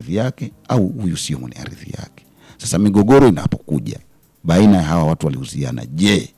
ardhi yake au huyu sio mwenye ardhi yake. Sasa migogoro inapokuja baina ya hawa watu waliuziana, je,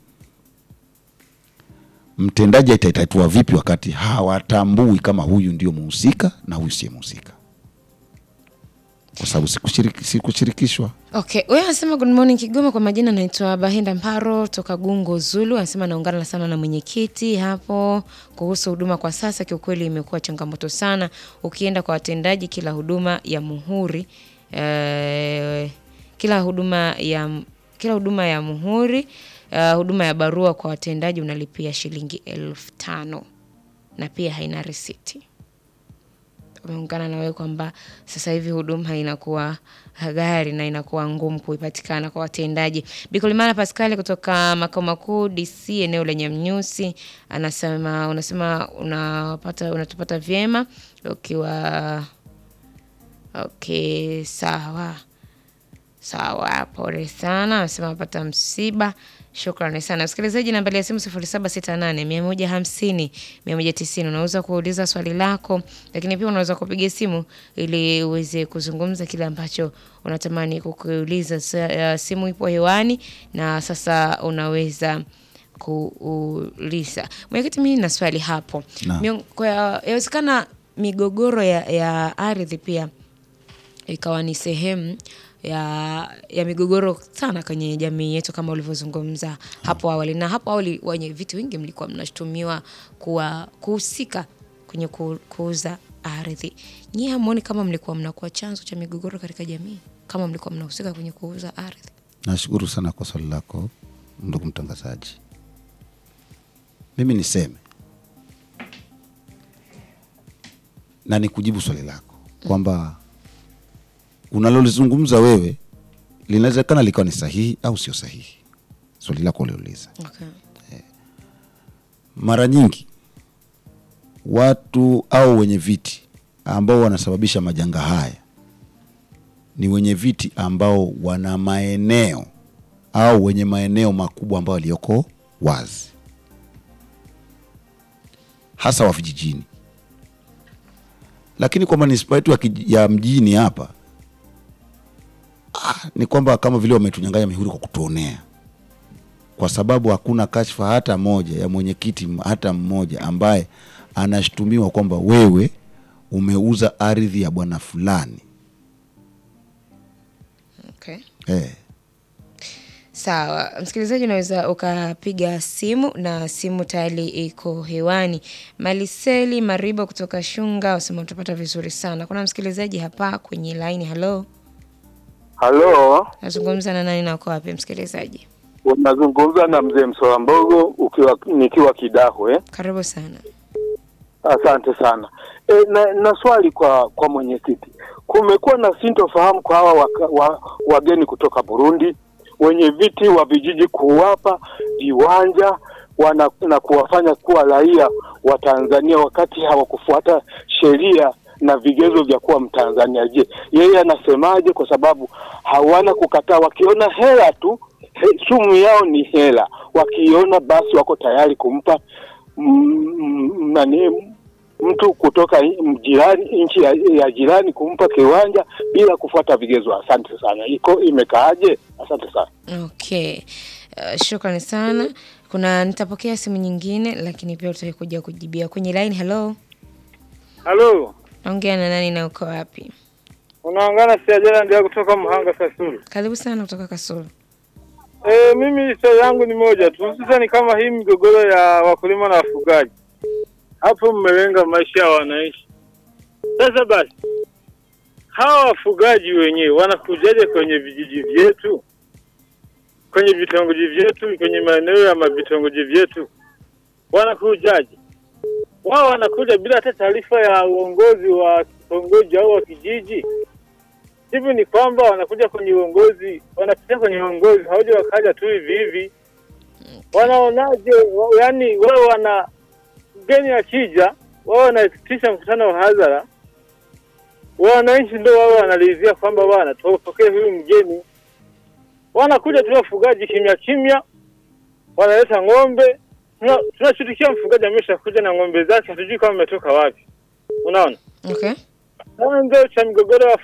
mtendaji ataitatua vipi wakati hawatambui kama huyu ndio muhusika na huyu siye muhusika, kwa sababu sikushiriki- sikushirikishwa. Okay, huyo anasema good morning Kigoma. Kwa majina naitwa Bahinda Mparo toka Gungo Zulu. Anasema naungana sana na mwenyekiti hapo kuhusu huduma kwa sasa. Kiukweli imekuwa changamoto sana, ukienda kwa watendaji, kila huduma ya muhuri eh, kila huduma ya kila huduma ya muhuri eh, huduma ya barua kwa watendaji unalipia shilingi elfu tano na pia haina risiti ameungana na wewe kwamba sasa hivi huduma inakuwa gari na inakuwa ngumu kuipatikana kwa watendaji. Bikolimana Pascal kutoka makao makuu DC eneo lenye Mnyusi anasema unasema unapata unatupata vyema ukiwa okay, sawa sawa, pole sana. Anasema apata msiba. Shukrani sana msikilizaji. Nambari ya simu 0768 150 190. Unaweza kuuliza swali lako, lakini pia unaweza kupiga simu ili uweze kuzungumza kile ambacho unatamani kukiuliza. Sa- uh, Simu ipo hewani na sasa unaweza kuuliza. Mwenyekiti, mimi na swali hapo. Naam. Miong- kwa- Yawezekana migogoro ya, ya ardhi pia ikawa ni sehemu ya, ya migogoro sana kwenye jamii yetu kama ulivyozungumza hapo awali. Na hapo awali wenye viti wengi mlikuwa mnashutumiwa kuwa kuhusika kwenye ku, kuuza ardhi. Nyie hamuoni kama mlikuwa mnakuwa chanzo cha migogoro katika jamii kama mlikuwa mnahusika kwenye kuuza ardhi? Nashukuru sana kwa swali lako ndugu mtangazaji. Mimi niseme na nikujibu swali lako kwamba unalolizungumza wewe linawezekana likawa ni sahihi au sio sahihi, swali lako uliuliza. Okay. Mara nyingi watu au wenye viti ambao wanasababisha majanga haya ni wenye viti ambao wana maeneo au wenye maeneo makubwa ambayo yaliyoko wazi, hasa wa vijijini. Lakini kwa manispaa yetu ya kiji- ya mjini hapa ah, ni kwamba kama vile wametunyang'anya mihuri kwa kutuonea kwa sababu hakuna kashfa hata moja ya mwenyekiti m- hata mmoja ambaye anashutumiwa kwamba wewe umeuza ardhi ya bwana fulani Okay. eh. Sawa, msikilizaji, unaweza ukapiga simu na simu tayari iko hewani. Maliseli Mariba kutoka Shunga wasema utapata vizuri sana. Kuna msikilizaji hapa kwenye laini. Halo, Halo, nazungumza na nani na uko wapi msikilizaji? unazungumza na mzee Msola Mbogo ukiwa nikiwa Kidahwe. Karibu sana. Asante sana. E, na, na swali kwa kwa mwenyekiti, kumekuwa na sintofahamu kwa hawa waka, wa, wageni kutoka Burundi wenye viti wa vijiji kuwapa viwanja wana, na kuwafanya kuwa raia wa Tanzania wakati hawakufuata sheria na vigezo vya kuwa Mtanzania. Je, yeye anasemaje? Kwa sababu hawana kukataa, wakiona hela tu he, sumu yao ni hela, wakiona basi wako tayari kumpa mm, mm, nani mtu kutoka i- jirani nchi ya, ya jirani kumpa kiwanja bila kufuata vigezo. Asante sana. Iko imekaaje? Asante sana. Okay. Uh, shukrani sana. Kuna nitapokea simu nyingine lakini pia utakuja kujibia kwenye line. Hello. Halo, Naongea na nani na uko wapi? unaongana siajala ndio kutoka Mhanga Kasulu. Karibu sana kutoka Kasulu. E, mimi swali yangu ni moja tu, hususani kama hii migogoro ya wakulima na wafugaji, hapo mmelenga maisha ya wananchi. Sasa basi, hawa wafugaji wenyewe wanakujaje kwenye vijiji vyetu, kwenye vitongoji vyetu, kwenye maeneo ya mavitongoji vyetu, wanakujaje? Wao wanakuja bila hata taarifa ya uongozi wa kitongoji au wa kijiji hivi ni kwamba wanakuja kwenye uongozi, wanapitia kwenye uongozi, hawaja wakaja tu hivi hivi. Wanaonaje? wa- Yaani wao wana mgeni akija, wao wanaitisha mkutano wa hadhara, wananchi ndio wao wanalizia kwamba bwana, tupokee huyu mgeni. Wanakuja tu wafugaji kimya kimya, wanaleta ng'ombe. Tuna- Tunashtukia mfugaji ameshakuja na ng'ombe zake, hatujui kama ametoka wapi. Unaona, Okay. chanzo cha migogoro ya